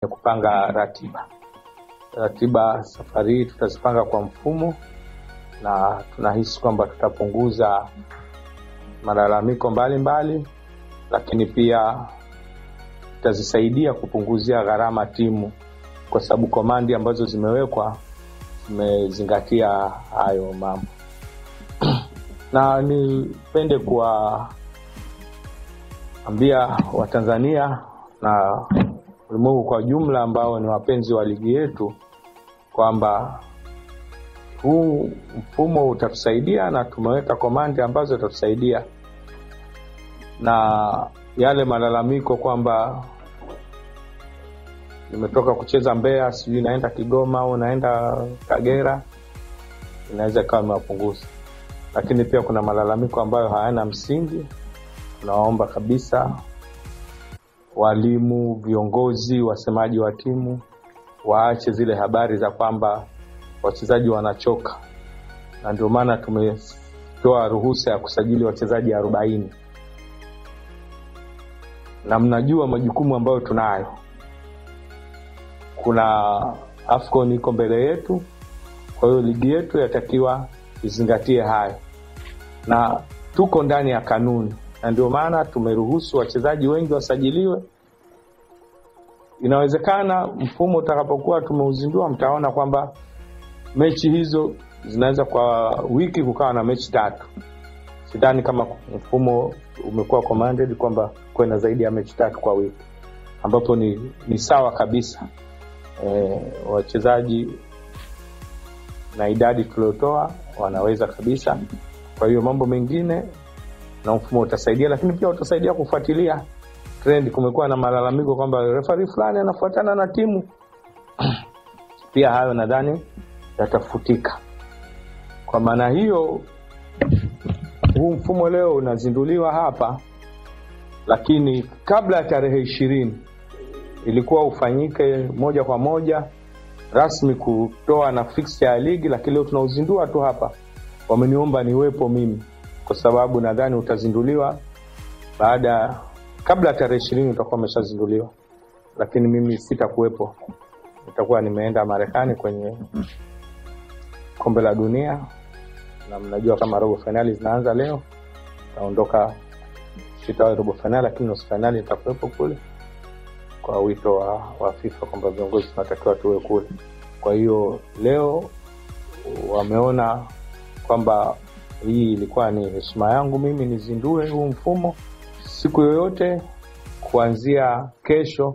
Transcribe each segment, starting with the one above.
ni kupanga ratiba. Ratiba safari hii tutazipanga kwa mfumo, na tunahisi kwamba tutapunguza malalamiko mbalimbali mbali, lakini pia tutazisaidia kupunguzia gharama timu, kwa sababu komandi ambazo zimewekwa zimezingatia hayo mambo na nipende kuwaambia Watanzania na ulimwengu kwa jumla ambao ni wapenzi wa ligi yetu kwamba huu mfumo utatusaidia na tumeweka komandi ambazo itatusaidia, na yale malalamiko kwamba nimetoka kucheza Mbeya, sijui naenda Kigoma au naenda Kagera, inaweza ikawa imewapunguza lakini pia kuna malalamiko ambayo hayana msingi. Tunawaomba kabisa walimu, viongozi, wasemaji wa timu waache zile habari za kwamba wachezaji wanachoka, na ndio maana tumetoa ruhusa ya kusajili wachezaji arobaini na mnajua majukumu ambayo tunayo. Kuna AFCON iko mbele yetu, kwa hiyo ligi yetu yatakiwa izingatie hayo na tuko ndani ya kanuni, na ndio maana tumeruhusu wachezaji wengi wasajiliwe. Inawezekana mfumo utakapokuwa tumeuzindua, mtaona kwamba mechi hizo zinaweza kwa wiki kukawa na mechi tatu. Sidhani kama mfumo umekuwa commanded kwamba kuwe na zaidi ya mechi tatu kwa wiki, ambapo ni, ni sawa kabisa e, wachezaji na idadi tuliotoa wanaweza kabisa. Kwa hiyo mambo mengine na mfumo utasaidia, lakini pia utasaidia kufuatilia trend. Kumekuwa na malalamiko kwamba refari fulani anafuatana na timu pia hayo nadhani yatafutika. Kwa maana hiyo, huu mfumo leo unazinduliwa hapa, lakini kabla ya tarehe ishirini ilikuwa ufanyike moja kwa moja rasmi kutoa na fixture ya ligi, lakini leo tunauzindua tu hapa. Wameniomba niwepo mimi kwa sababu nadhani utazinduliwa baada, kabla ya tarehe ishirini utakuwa umeshazinduliwa, lakini mimi sitakuwepo, nitakuwa nimeenda Marekani kwenye kombe la dunia, na mnajua kama robo fainali zinaanza leo, taondoka sitawahi robo fainali, lakini nusu fainali nitakuwepo kule kwa wito wa, wa FIFA kwamba viongozi tunatakiwa tuwe kule. Kwa hiyo leo wameona kwamba hii ilikuwa ni heshima yangu mimi nizindue huu mfumo siku yoyote kuanzia kesho.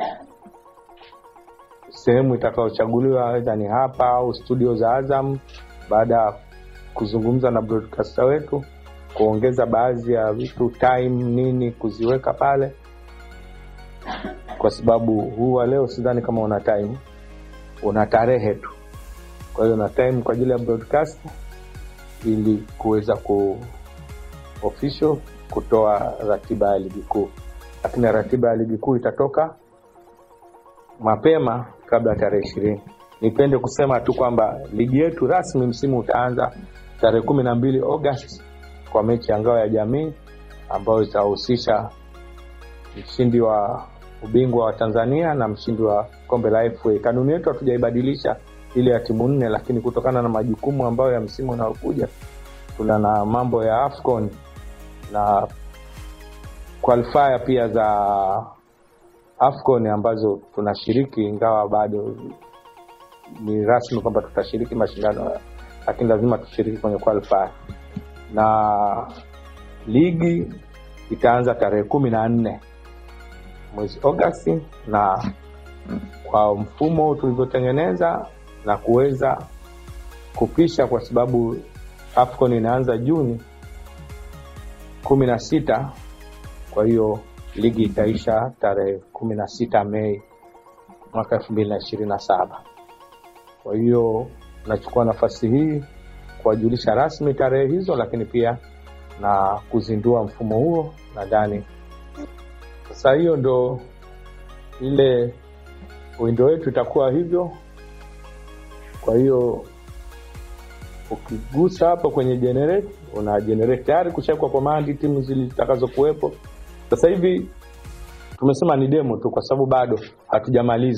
Sehemu itakayochaguliwa aidha ni hapa au studio za Azam, baada ya kuzungumza na broadcaster wetu kuongeza baadhi ya vitu time nini kuziweka pale kwa sababu huu wa leo sidhani kama una time, una tarehe tu. Kwa hiyo una time kwa ajili ya broadcast ili kuweza ku official kutoa ratiba ya ligi kuu, lakini ratiba ya ligi kuu itatoka mapema kabla ya tarehe ishirini. Nipende kusema tu kwamba ligi yetu rasmi msimu utaanza tarehe kumi na mbili Agosti kwa mechi ya ngao ya jamii ambayo itahusisha mshindi wa ubingwa wa Tanzania na mshindi wa kombe la FA. Kanuni yetu hatujaibadilisha ile ya timu nne, lakini kutokana na majukumu ambayo ya msimu unaokuja tuna na mambo ya AFCON na qualifier pia za AFCON ambazo tunashiriki, ingawa bado ni rasmi kwamba tutashiriki mashindano, lakini lazima tushiriki kwenye qualifier, na ligi itaanza tarehe kumi na nne mwezi Agosti, na kwa mfumo tulivyotengeneza na kuweza kupisha, kwa sababu AFCON inaanza Juni kumi na sita. Kwa hiyo ligi itaisha tarehe kumi na sita Mei mwaka elfu mbili na ishirini na saba. Kwa hiyo nachukua nafasi hii kuwajulisha rasmi tarehe hizo, lakini pia na kuzindua mfumo huo. Nadhani sasa hiyo ndo ile windo yetu itakuwa hivyo. Kwa hiyo ukigusa hapo kwenye generate, una generate tayari kushawekwa komandi timu zitakazokuwepo. Sasa hivi tumesema ni demo tu kwa sababu bado hatujamaliza